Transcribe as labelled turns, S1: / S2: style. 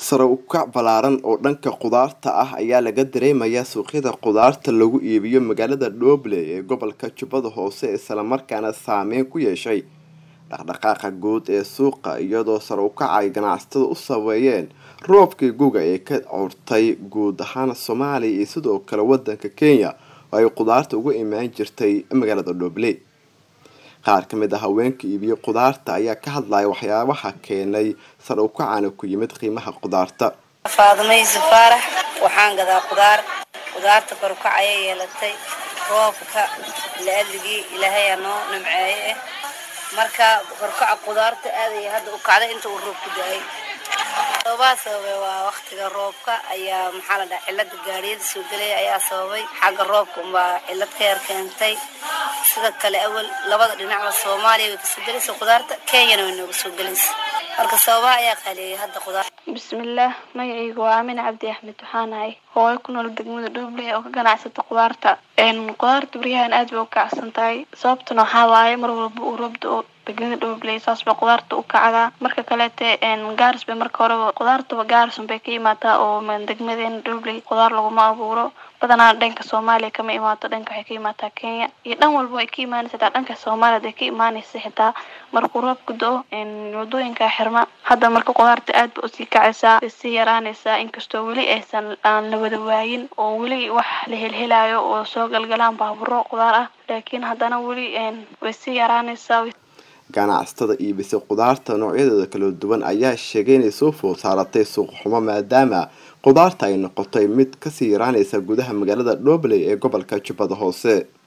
S1: sare u kac ballaaran oo dhanka khudaarta ah ayaa laga dareemayaa suuqyada khudaarta lagu iibiyo magaalada dhoble ee gobolka jubbada hoose islamarkaana saameyn ku yeeshay dhaqdhaqaaqa guud ee suuqa iyadoo sare u kac ay ganacsatada u sabeeyeen roobkii guga ee ka curtay guud ahaan soomaaliya iyo sidoo kale wadanka kenya oo ay khudaarta uga imaan jirtay magaalada dhoble qaar ka mid a haweenka iibiyo khudaarta ayaa ka hadlaya waxyaabaha keenay sare ukacana ku yimid qiimaha khudaarta
S2: faadmayse faarax waxaan gadaa khudaar khudaarta korukac ayay yeelatay roobka la-adligii ilaahayaa noo nimceeye ah marka korkaca khudaarta aadaya hadda u kacday inta uu roobku da-ay sababaa sababay waa waktiga roobka ayaa maxaa la dhaha cilada gaariyada soo gelaya ayaa sababay xagga roobka unbaa cilad ka yar keentay sida kale awal labada dhinacba soomaaliya way kasoo gelaysa khudaarta kenyana way nooga soo gelaysa marka sababaha ayaa qaaleeyay hadda khudaar
S3: bismillaah magacaygu waa aamina cabdi axmed waxaan ahay hooyo ku nool degmada dhuuble oo ka ganacsata khudaarta khudaarta baryahan aad bay u kacsan tahay sababtuna waxaa waaye mar walba uu roobda oo degmada dhuuble saas bay khudaarta u kacdaa marka kaleete gaaris bay marka horeba khudaartaba gaarisun bay ka imaataa oo degmadeena dhuuble khudaar laguma abuuro badanaa dhanka soomaaliya kama imaato dhanka waxay ka imaataa kenya iyo dhan walba ay ka imaanaysa xitaa dhanka soomaaliya ay ka imaanaysa xitaa markuu roobku do-o wadooyinka xirma hadda marka khudaarta aad ba usii kacaysaa way sii yaraanaysaa inkastoo weli aysan aan la wada waayin oo weli wax la helhelayo oo soo galgalaan baaburo khudaar ah laakiin haddana weli way sii yaraanaysaa
S1: ganacsatada iibisay khudaarta noocyadeeda kala duwan ayaa sheegay inay soo food saaratay suuq xumo maadaama khudaarta ay noqotay mid kasii yaraanaysa gudaha magaalada dhobley ee gobolka jubbada hoose